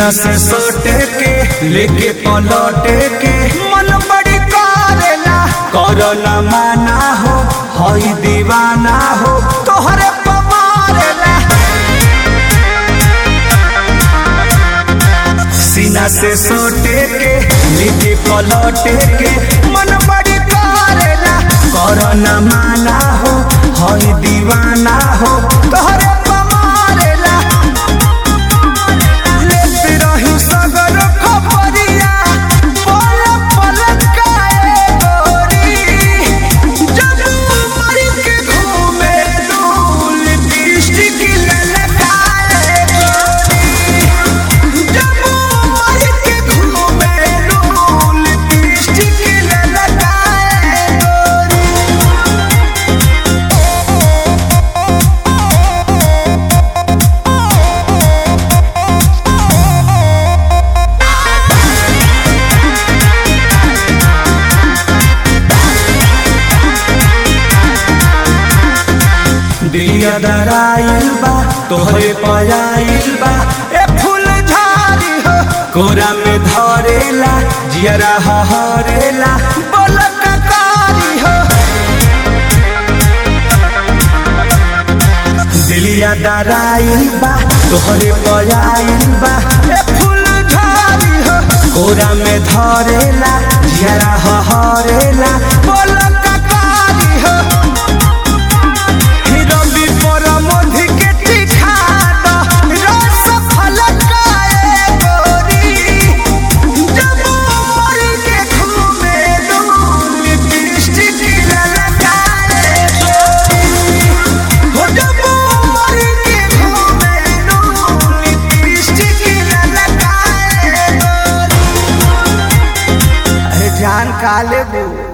सीना से सोटे के लेके पलटे के मन बड़ी करेला करो न माना हो हई दीवाना हो तोहरे पमारेला सीना से सोटे के लेके पलटे के मन बड़ी करेला करो न माना हो हई दीवाना हो तोहरे पमारेला लेते रही सगर खबरिया पल पल काए गोरी जब मर के घूमे डोल लिपस्टिक ललकाए गोरी जब मर के घूमे डोल लिपस्टिक ललकाए गोरी दिया दराइल बा तोहरे पयाइल बा ए फूल झाड़ी हो कोरा में धरेला जियरा हरेला बोलक कारी हो दिलिया दराइल बा तोहरे पयाइल बा ए फूल झाड़ी हो कोरा में धरेला जियरा हरेला बोलक कारी हो रवि पर मधु के टिठा द रस फलकाए गोरी जब मर के घूमे डोल लिपस्टिक ललकाए गोरी हो जब मर के घूमे डोल लिपस्टिक ललकाए गोरी अरे जान काले बू